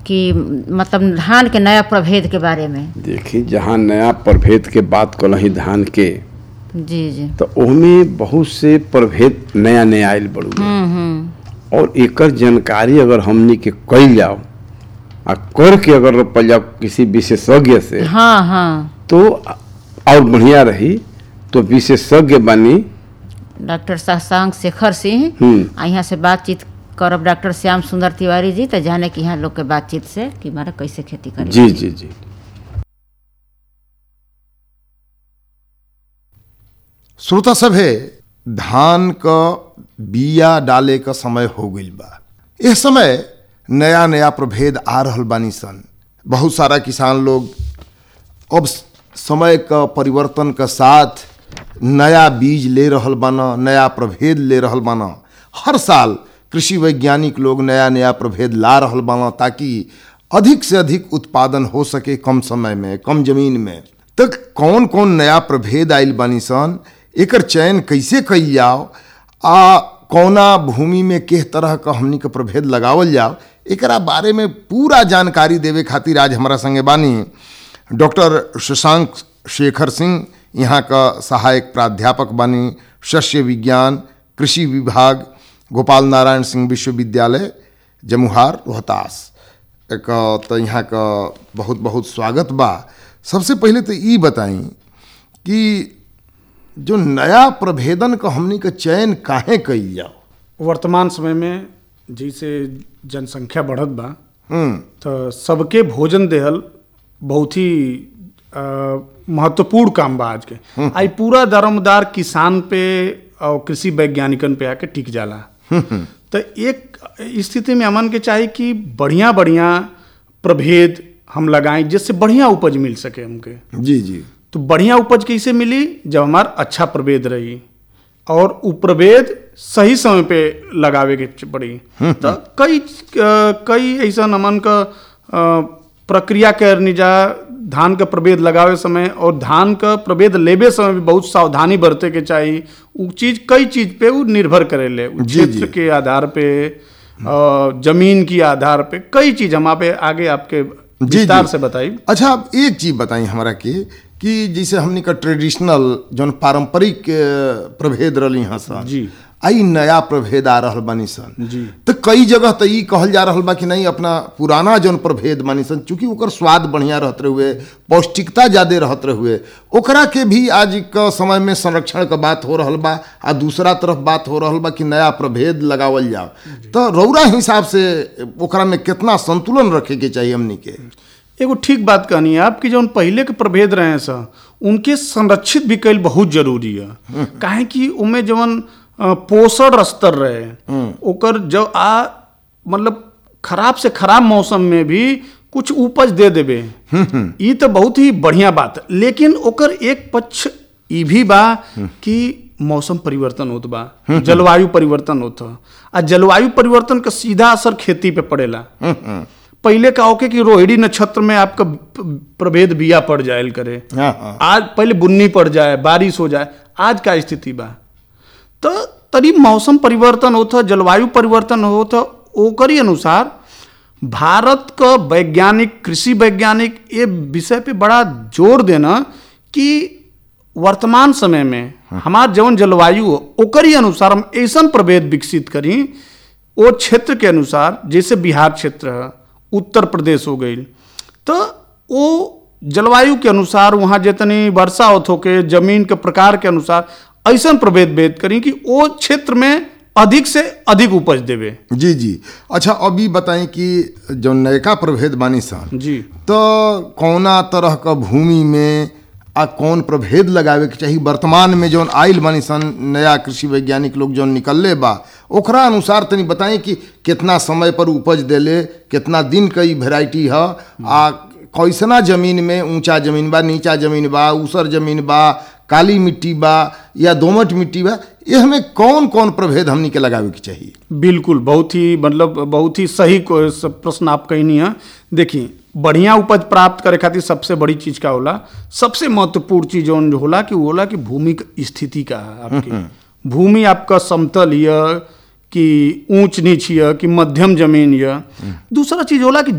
कि मतलब धान के नया प्रभेद के बारे में देखी जहाँ नया प्रभेद के बात कलही धान के जी जी तो ओहमे बहुत से प्रभेद नया नया आयल बड़ू हम्म हम्म और एकर जानकारी अगर हमनी के कइल जाओ आ करके अगर रोपल जाओ किसी विशेषज्ञ से हाँ हाँ तो और बढ़िया रही तो विशेषज्ञ बनी डॉक्टर शशांक शेखर सिंह हम्म। आ यहाँ से बातचीत करब डॉक्टर श्याम सुंदर तिवारी जी तो जाने कि यहाँ लोग के बातचीत से कि मारा कैसे खेती करी जी जी जी श्रोता सभे धान क बिया डाले क समय हो गईल बा इस समय नया नया प्रभेद आ रहल बानी सन बहुत सारा किसान लोग अब समय क परिवर्तन क साथ नया बीज ले रहल बाना नया प्रभेद ले रहल बाना हर साल कृषि वैज्ञानिक लोग नया नया प्रभेद ला रहल बाना ताकि अधिक से अधिक उत्पादन हो सके कम समय में कम जमीन में तो कौन कौन नया प्रभेद आइल बानी सन एकर चयन कैसे कइल जाओ आ कौना भूमि में किस तरह का हमनी के प्रभेद लगावल जाओ एकरा बारे में पूरा जानकारी देवे खातिर आज हमारा संगे बानी डॉक्टर शशांक शेखर सिंह यहाँ का सहायक प्राध्यापक बानी शस्य विज्ञान कृषि विभाग गोपाल नारायण सिंह विश्वविद्यालय जमुहार रोहतास एक तो यहाँ का बहुत बहुत स्वागत बा सबसे पहले तो ई बताई कि जो नया प्रभेदन का हमनी का चयन काहे कइल जाओ वर्तमान समय में जैसे जनसंख्या बढ़त बा हम्म तो सबके भोजन देहल बहुत ही अ, महत्वपूर्ण काम बा आज के आई पूरा दारोमदार किसान पे और कृषि वैज्ञानिकन पे आके टिक जाला तो एक स्थिति में अमन के चाही कि बढ़िया बढ़िया प्रभेद हम लगाएं जिससे बढ़िया उपज मिल सके हमके जी जी तो बढ़िया उपज कैसे मिली जब हमार अच्छा प्रभेद रही और उ प्रभेद सही समय पे लगावे के च- पड़ी तो कई अ, कई ऐसा नमन का अ, प्रक्रिया करनी जा धान का प्रभेद लगावे समय और धान का प्रभेद लेबे समय भी बहुत सावधानी बरते के चाहिए उ चीज कई चीज पे उ निर्भर करेले उ जी, क्षेत्र जी। के आधार पे अ, जमीन की आधार पे कई चीज हम आप आगे आपके जी, विस्तार जी। से बताई अच्छा अब एक चीज बताई हमारा के कि जैसे हमनी का ट्रेडिशनल जौन पारंपरिक अ, प्रभेद रही हाँ सन जी। आई नया प्रभेद आ रहल बानी सन जी। तो कई जगह तो ई कहल जा रहल बा कि नहीं अपना पुराना जौन प्रभेद बानी सन चूंकि ओकर स्वाद बढ़िया रहत रहुए पौष्टिकता ज्यादा रहत रहुए ओकरा के भी आज के समय में संरक्षण का बात हो रहल बा आ दूसरा तरफ बात हो रहल बा कि नया प्रभेद लगावल जाओ तो रौरा हिसाब से ओकरा में कितना संतुलन रखे के चाहिए हमनी के एगो ठीक बात कहनी है आपकी जौन पहले के प्रभेद रहे हैं सर उनके संरक्षित भी कईल बहुत जरूरी है काहे कि उनमें जवन अ, पोषण स्तर रहे ओकर जो आ मतलब खराब से खराब मौसम में भी कुछ उपज दे देबे ई तो बहुत ही बढ़िया बात है लेकिन ओकर एक पक्ष ई भी बा कि मौसम परिवर्तन होत बा जलवायु परिवर्तन होत ह। आ जलवायु परिवर्तन का सीधा असर खेती पे पड़ेला पहले का होके कि रोहिणी नक्षत्र में आपका प- प्रभेद बिया पड़ जाए करे हाँ हाँ आज पहले बुन्नी पड़ जाए बारिश हो जाए आज का स्थिति बा तो तरी मौसम परिवर्तन होता जलवायु परिवर्तन होता ओकरी अनुसार भारत का वैज्ञानिक कृषि वैज्ञानिक ये विषय पे बड़ा जोर देना कि वर्तमान समय में हमार जवन जलवायु हो ओकरी अनुसार हम ऐसा प्रभेद विकसित करी वो क्षेत्र के अनुसार जैसे बिहार क्षेत्र है उत्तर प्रदेश हो गई तो वो जलवायु के अनुसार वहाँ जितनी वर्षा होत होके जमीन के प्रकार के अनुसार ऐसा प्रभेद भेद करी कि वो क्षेत्र में अधिक से अधिक उपज देवे जी जी अच्छा अभी बताएं कि जो नयका प्रभेद बानी सन जी तो कौना तरह का भूमि में आ कौन प्रभेद लगावे के चाहिए वर्तमान में जौन आइल बानी सन नया कृषि वैज्ञानिक लोग जौन निकलले बा ओकरा अनुसार तनी बताएं कि कितना समय पर उपज देले कितना दिन का ई वेराइटी है आ कैसना जमीन में ऊंचा जमीन बा नीचा जमीन बा ऊसर जमीन बा काली मिट्टी बा या दोमट मिट्टी बा ये हमें कौन कौन प्रभेद हमनी के लगावे के चाहिए बिल्कुल बहुत ही मतलब बहुत ही सही को- स- प्रश्न आप कहनी है देखिए बढ़िया उपज प्राप्त करे खातिर सबसे बड़ी चीज का होला सबसे महत्वपूर्ण चीज जौन होला कि वो होला कि भूमि की स्थिति का है आपकी भूमि आपका समतल हिय कि ऊंच नीच हिय कि मध्यम जमीन हिय दूसरा चीज होला कि